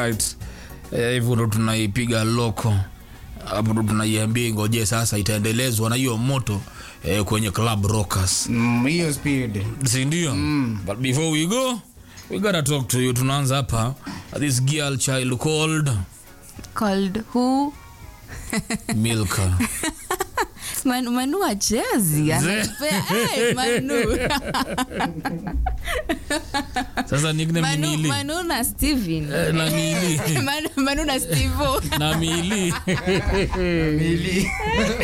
alright Eh, hivyo ndo tunaipiga loko hapo ndo tunaiambia ingoje sasa itaendelezwa na hiyo moto eh, kwenye club rockers Mm, hiyo speed sindio mm. but before we go we gotta talk to you tunaanza hapa this girl child called called who milka Man, manu achezi anapea hey, manu sasa nickname ni manu, mili manu na steven Eh, na mili manu, manu na stevo na mili Mili.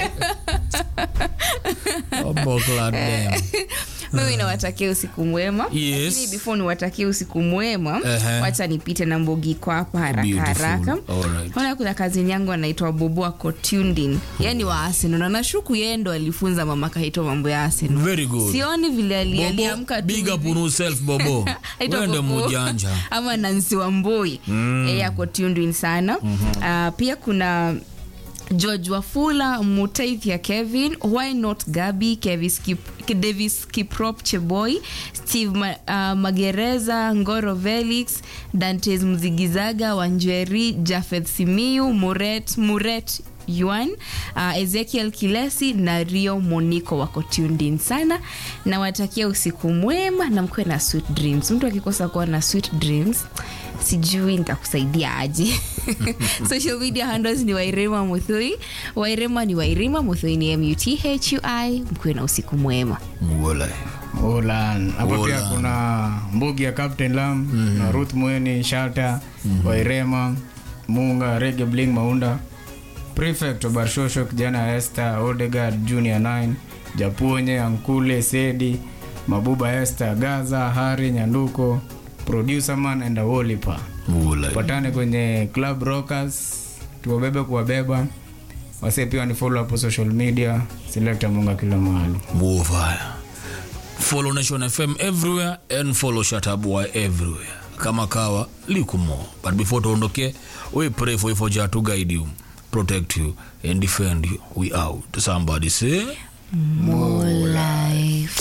obokladem mimi nawatakia usiku mwema Yes. lakini before niwatakie usiku mwema Ehe. wacha nipite na mbogi kwa hapa haraka Beautiful. haraka Alright. ona kuna kazini yangu anaitwa bobo ako tuned in yani wa arsenal na nashuku yeye ndo alifunza mama kaito mambo ya arsenal very good sioni vile ali- bobo aliamka tu big up hivi. on yourself bobo Aitwa wende Bobo. mujanja ama nansi wamboi mm. e, ako tuned in sana mm-hmm. uh, pia kuna george wafula mutaithia kevin why not gabi Kevis Kip, davis kiprop cheboy steve Ma, uh, magereza ngoro velix dantes mzigizaga wanjeri jafeth simiu muret muret yuan uh, ezekiel kilesi na rio moniko wako tuned in sana nawatakia usiku mwema na mkuwe na sweet dreams mtu akikosa kuwa na sweet dreams sijui nitakusaidia aje social media handles ni wairema muthui wairema ni wairima muthui ni muthui mkuwe na usiku mwema Walai. Ulan. Hapo pia Ulan. kuna mbugi ya Captain Lam na Ruth Mweni, Shata, Wairema, Munga, Rege Bling Maunda, Prefect wa Barshosho, kijana Esther, Odegaard Junior 9, Japonye, Ankule, Sedi, Mabuba Esther, Gaza, Hari, Nyanduko, Producer Man and Awolipa. Walai. Patane kwenye Club Rockers, tuwabebe kuwabeba. Wase pia ni follow hapo social media, Selector Munga kila mahali. Mufaya. Follow Nation FM everywhere and follow Shatabua everywhere. Kama kawa likumo. But before tuondoke, we pray for for Jah to guide you, protect you and defend you. We out. Somebody say more life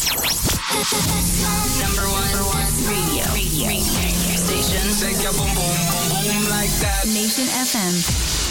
Number one, number one radio. radio. radio. Station. Shake your boom boom boom boom like that. Nation FM.